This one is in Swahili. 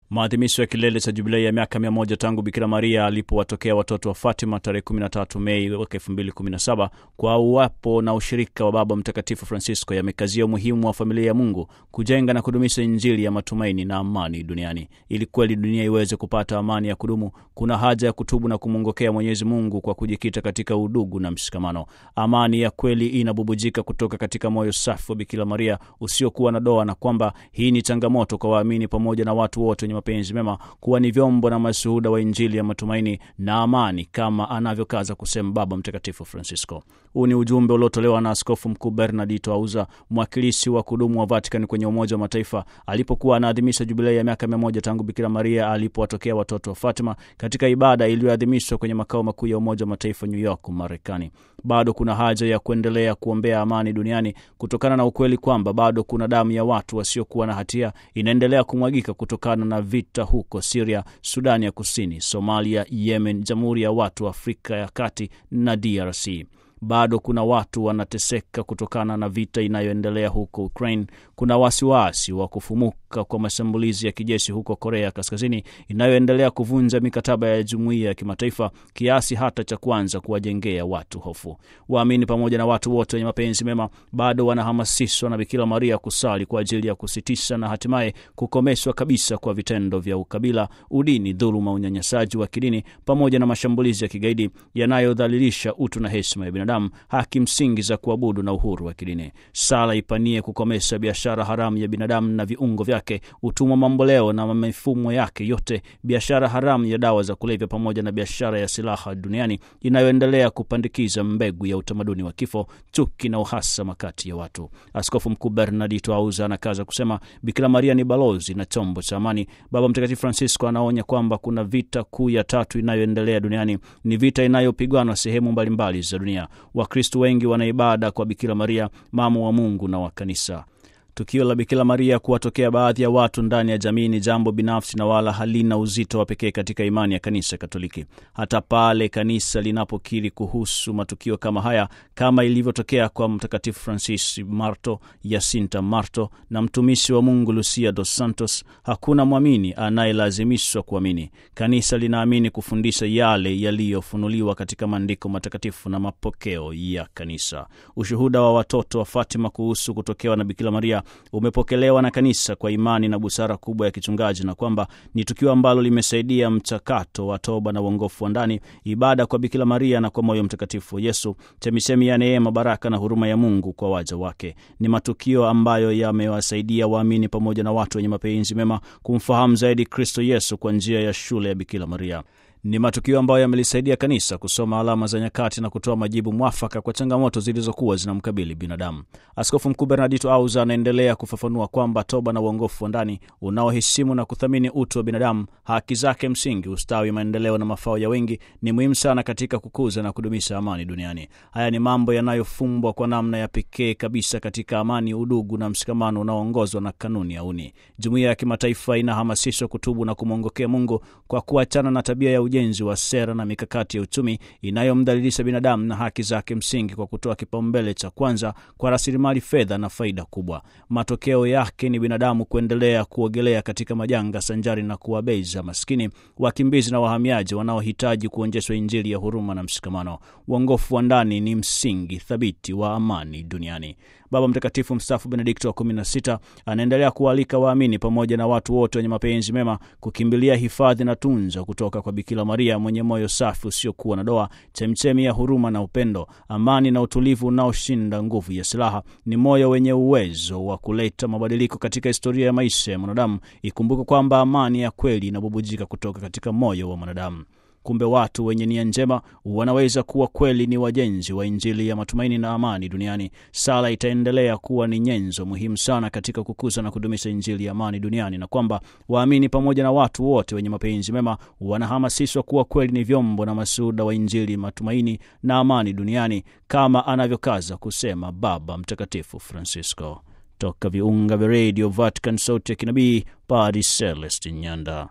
Maadhimisho ya kilele cha jubilei ya miaka mia moja tangu Bikira Maria alipowatokea watoto wa Fatima tarehe 13 Mei mwaka 2017 kwa uwapo na ushirika wa Baba Mtakatifu Francisco yamekazia umuhimu wa familia ya Mungu kujenga na kudumisha Injili ya matumaini na amani duniani. Ili kweli dunia iweze kupata amani ya kudumu, kuna haja ya kutubu na kumwongokea Mwenyezi Mungu kwa kujikita katika udugu na mshikamano. Amani ya kweli inabubujika kutoka katika moyo safi wa Bikira Maria usiokuwa na doa, na kwamba hii ni changamoto kwa waamini pamoja na watu wote wenye mapenzi mema kuwa ni vyombo na mashuhuda wa Injili ya matumaini na amani, kama anavyokaza kusema Baba Mtakatifu Francisco. Huu ni ujumbe uliotolewa na Askofu Mkuu Bernardito Auza, mwakilishi wa kudumu wa Vatican kwenye Umoja wa Mataifa, alipokuwa anaadhimisha jubilei ya miaka mia moja tangu Bikira Maria alipowatokea watoto wa Fatima katika ibada iliyoadhimishwa kwenye makao makuu ya Umoja wa Mataifa New York, Marekani. Bado kuna haja ya kuendelea kuombea amani duniani kutokana na ukweli kwamba bado kuna damu ya watu wasiokuwa na hatia inaendelea kumwagika kutokana na vita huko Siria, Sudani ya Kusini, Somalia, Yemen, Jamhuri ya Watu wa Afrika ya Kati na DRC. Bado kuna watu wanateseka kutokana na vita inayoendelea huko Ukraine. Kuna wasiwasi wa kufumuka kwa mashambulizi ya kijeshi huko Korea Kaskazini inayoendelea kuvunja mikataba ya jumuiya ya kimataifa kiasi hata cha kuanza kuwajengea watu hofu. Waamini pamoja na watu wote wenye mapenzi mema bado wanahamasishwa na Bikira Maria kusali kwa ajili ya kusitisha na hatimaye kukomeshwa kabisa kwa vitendo vya ukabila, udini, dhuluma, unyanyasaji wa kidini pamoja na mashambulizi ya kigaidi yanayodhalilisha utu na heshima ya binadamu, haki msingi za kuabudu na uhuru wa kidini. Sala ipanie kukomesha biashara haramu ya binadamu na viungo vyake, utumwa mamboleo na mifumo yake yote, biashara haramu ya dawa za kulevya pamoja na biashara ya silaha duniani inayoendelea kupandikiza mbegu ya utamaduni wa kifo, chuki na uhasama kati ya watu. Askofu Mkuu Bernardito Auza anakaza kusema Bikira Maria ni balozi na chombo cha amani. Baba Mtakatifu Francisco anaonya kwamba kuna vita kuu ya tatu inayoendelea duniani, ni vita inayopigwanwa sehemu mbalimbali za dunia. Wakristu wengi wanaibada kwa Bikira Maria, mama wa Mungu na wa Kanisa. Tukio la Bikira Maria kuwatokea baadhi ya watu ndani ya jamii ni jambo binafsi na wala halina uzito wa pekee katika imani ya Kanisa Katoliki. Hata pale kanisa linapokiri kuhusu matukio kama haya, kama ilivyotokea kwa Mtakatifu Francis Marto, Yasinta Marto na mtumishi wa Mungu Lucia dos Santos, hakuna mwamini anayelazimishwa kuamini. Kanisa linaamini kufundisha yale yaliyofunuliwa katika maandiko matakatifu na mapokeo ya Kanisa. Ushuhuda wa watoto wa Fatima kuhusu kutokewa na Bikira Maria umepokelewa na kanisa kwa imani na busara kubwa ya kichungaji, na kwamba ni tukio ambalo limesaidia mchakato wa toba na uongofu wa ndani, ibada kwa Bikira Maria na kwa moyo mtakatifu wa Yesu, chemichemi ya neema, baraka na huruma ya Mungu kwa waja wake. Ni matukio ambayo yamewasaidia waamini pamoja na watu wenye mapenzi mema kumfahamu zaidi Kristo Yesu kwa njia ya shule ya Bikira Maria. Ni matukio ambayo yamelisaidia kanisa kusoma alama za nyakati na kutoa majibu mwafaka kwa changamoto zilizokuwa zinamkabili binadamu. Askofu Mkuu Bernardito Auza anaendelea kufafanua kwamba toba na uongofu wa ndani unaoheshimu na kuthamini utu wa binadamu, haki zake msingi, ustawi, maendeleo na mafao ya wengi ni muhimu sana katika kukuza na kudumisha amani duniani. Haya ni mambo yanayofumbwa kwa namna ya pekee kabisa katika amani, udugu na mshikamano unaoongozwa na kanuni ya uni. Jumuiya ya kimataifa inahamasishwa kutubu na kumwongokea Mungu kwa kuachana na tabia ya ujenzi wa sera na mikakati ya uchumi inayomdhalilisha binadamu na haki zake msingi kwa kutoa kipaumbele cha kwanza kwa rasilimali fedha na faida kubwa. Matokeo yake ni binadamu kuendelea kuogelea katika majanga sanjari na kuwabeza maskini, wakimbizi na wahamiaji wanaohitaji kuonjeshwa Injili ya huruma na mshikamano. Uongofu wa ndani ni msingi thabiti wa amani duniani. Baba Mtakatifu mstaafu Benedikto wa 16 anaendelea kualika waamini pamoja na watu wote wenye mapenzi mema kukimbilia hifadhi na tunza kutoka kwa Bikira Maria mwenye moyo safi usiokuwa na doa, chemchemi ya huruma na upendo, amani na utulivu unaoshinda nguvu ya silaha. Ni moyo wenye uwezo wa kuleta mabadiliko katika historia ya maisha ya mwanadamu. Ikumbuke kwamba amani ya kweli inabubujika kutoka katika moyo wa mwanadamu. Kumbe watu wenye nia njema wanaweza kuwa kweli ni wajenzi wa Injili ya matumaini na amani duniani. Sala itaendelea kuwa ni nyenzo muhimu sana katika kukuza na kudumisha Injili ya amani duniani, na kwamba waamini pamoja na watu wote wenye mapenzi mema wanahamasishwa kuwa kweli ni vyombo na mashuhuda wa Injili matumaini na amani duniani, kama anavyokaza kusema Baba Mtakatifu Francisco. Toka viunga vya redio Vatican, sauti ya kinabii, Padre Celestin Nyanda.